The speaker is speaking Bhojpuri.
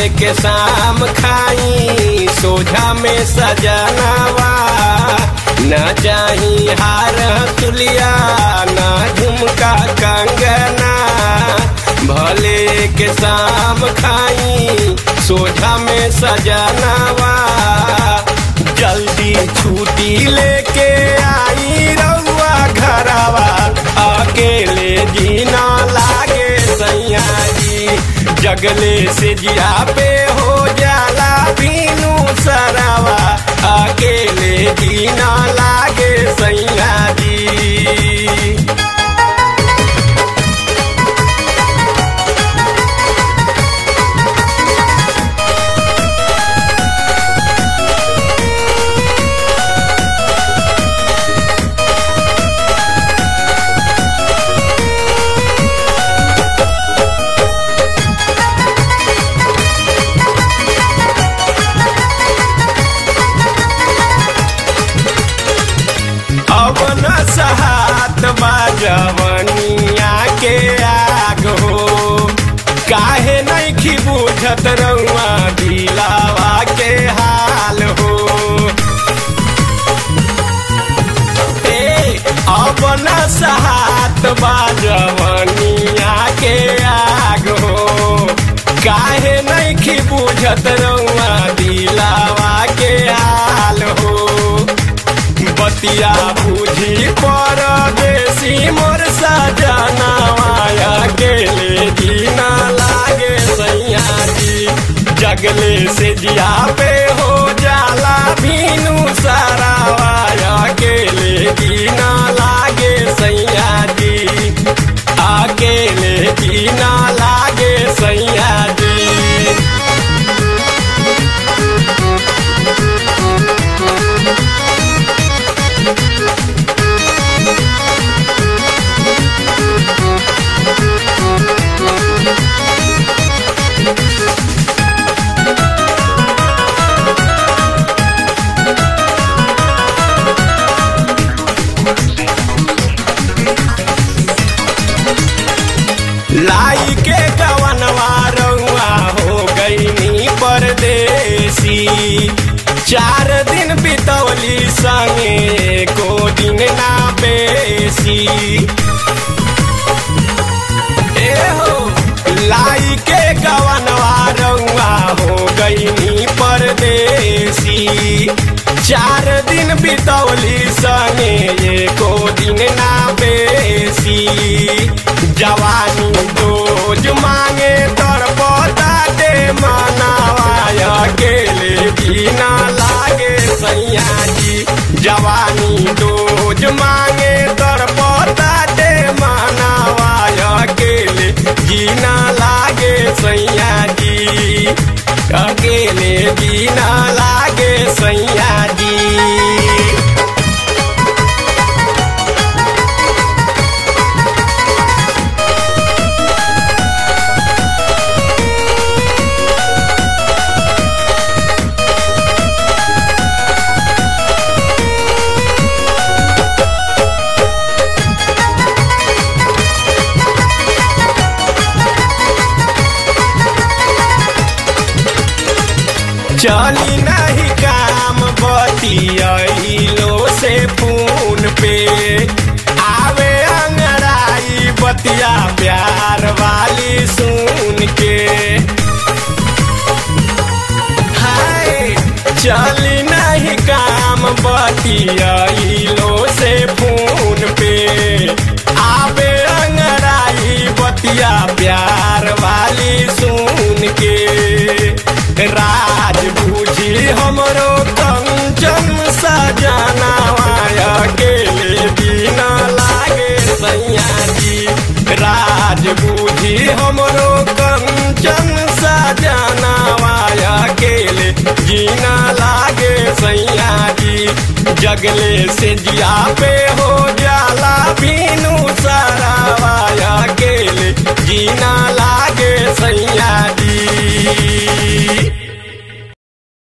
के शाम खाई सोझा में सजनावा न चाही हार तुलिया न झुमका कंगना भले के शाम खाई सोझा में सजनावा जल्दी छुट्टी लेके आई रउआ घरवा अकेले जीना लागे सैया जी जगले से जिया पे हो जाला बीनू सरवा अकेले जीना लागे सैया जी अब न सहात बाजवनिया के आग हो काहे नहीं खी बुझत रउआ दिलावा के हाल हो ए अब न सहात बाजवनिया के आग हो काहे नहीं खी बुझत रउआ दिलावा के हाल हो बतिया बुझी पर देसी मोर सजनावाया गेले जीना लागे सैया जी जगले से जिया पे हो जाला भीनू सारावाया गेले जीना लागे सैया जी अकेले जीना लागे सैया जी लाई के गवनवा रउआ हो गईनी परदेसी चार दिन बितौली संगे को दिन ना बेसी ए हो लाई के गवनवा रउआ हो गईनी परदेसी चार दिन बितौली संगे को दिन ना बेसी जवानी रोज मांगे तड़पता दे मनावाया गेले जीना लागे सैया जी जवानी रोज मांगे तड़पता दे मनावाया गेले जीना लागे सैया जी अकेले जीना लागे सैया जी चली नहीं काम बतियाइलो से फोन पे आवे अंगड़ाई बतिया प्यार वाली सुन के हाय चली नहीं काम बतियाइलो से फोन पे आवे अंगड़ाई बतिया प्यार वाली सुन के राज बूझी हमरो कंचन सजाना माया गेले बिना लागे सैया जी राज बूझी हमरो कंचन सजाना माया गेले जीना लागे सैया जी जगले से जिया पे हो जाला बीनू